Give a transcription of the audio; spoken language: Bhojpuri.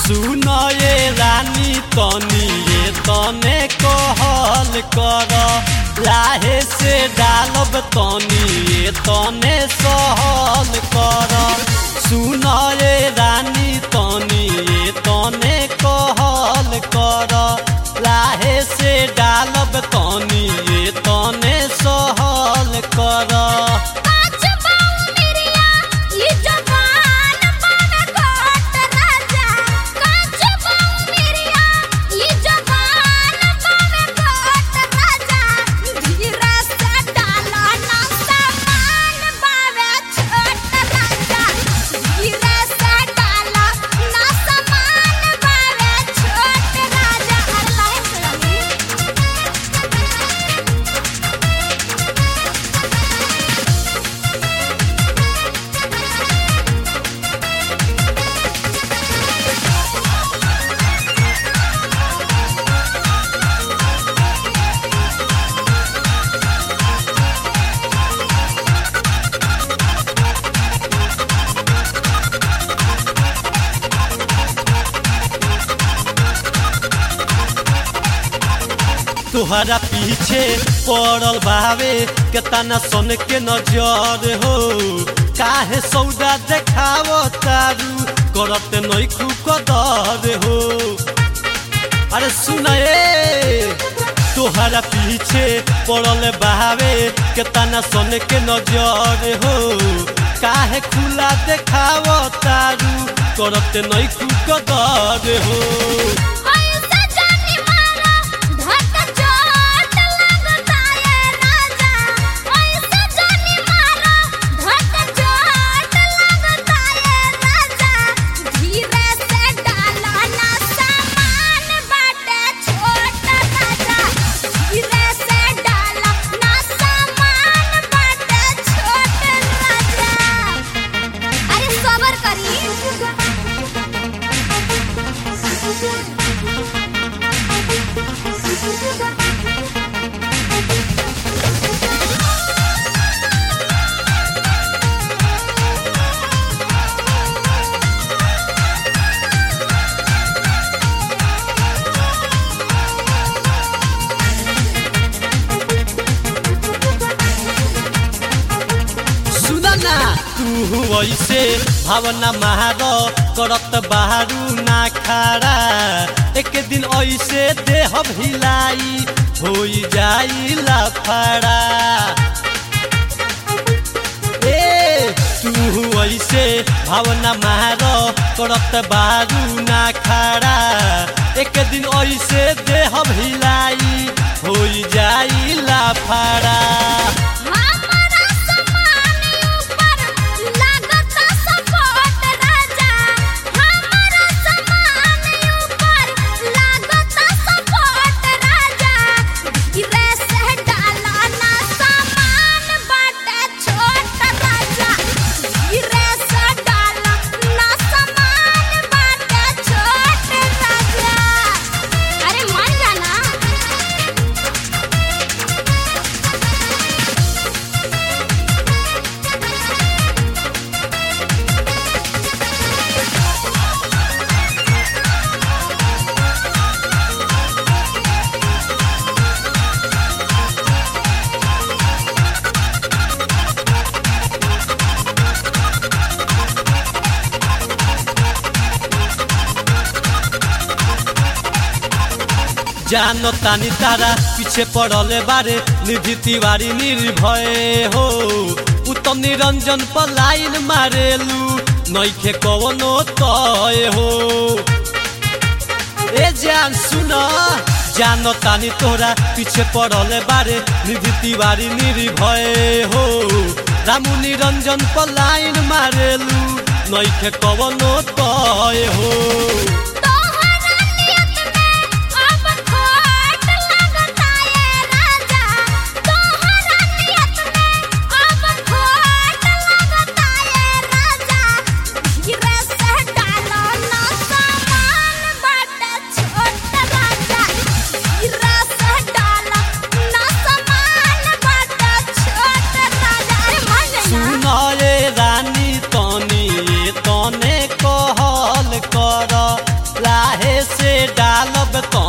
सुन ये रानी तनी ये तने कहल कर लाहे से डालब तनी ये तने सहल कर सुन ये रानी तनी ये तने कहल कर लाहे से डालब तनी ये तने सहल कर काच बाऊ मेरिया ये जवान बन कोट राजा काच बाऊ मेरिया ये जवान बन कोट राजा धीरे से डाला ना सामान बावे छोट राजा धीरे से डाला ना सामान बावे छोट राजा अल्लाह से तुहरा पीछे पड़ल भावे केतना सन के नजर हो काहे सौदा देखाव तारू करत नैखू कदर हो अरे सुन ए तोहरा पीछे पड़ल बहावे केतना सन के नजर हो काहे खुला देखाव तारू करत नैखू कदर हो ऐसे जानी मारा धक चोट लगता है राजा ऐसे जानी मारा धक चोट लगता है राजा धीरे से डाला ना सामान बाटे छोट राजा धीरे से डाला ना सामान बाटे छोट राजा अरे सबर सुन ना तू ऐसे भावना मार करत बाहरू ना खारा एक दिन ऐसे देह भिलाई हो जाई लाफाड़ा ए तू ऐसे भावना मार करत बारू ना खाड़ा एक दिन ऐसे देह भिलाई हो जाई लाफाड़ा हमारा सामान ऊपर लागता सपोर्ट राजा हमारा सामान ऊपर लागता सपोर्ट राजा धीरे से डाला ना सामान बाटे छोट राजा धीरे से डाला ना सामान बाटे छोट राजा अरे मान जाना जानो तानी तारा पीछे पड़ले बारे निधि तिवारी निर्भय हो उत्तम निरंजन पर लाइन मारेलू नैखे कवनो तय हो ए जान सुन जानो तानी तोरा पीछे पड़ले बारे निधि तिवारी निर्भय हो रामू निरंजन पर लाइन मारेलू नैखे कवनो तय हो तोहरा नियत में अब खोट लगता है राजा तोहरा नियत में अब खोट लगता है राजा धीरे से डालो ना सामान बाटे छोट राजा धीरे से डालो ना सामान बाटे छोट राजा अरे मान जाना सुन रे रानी तनी ये तने कहल कर बे तो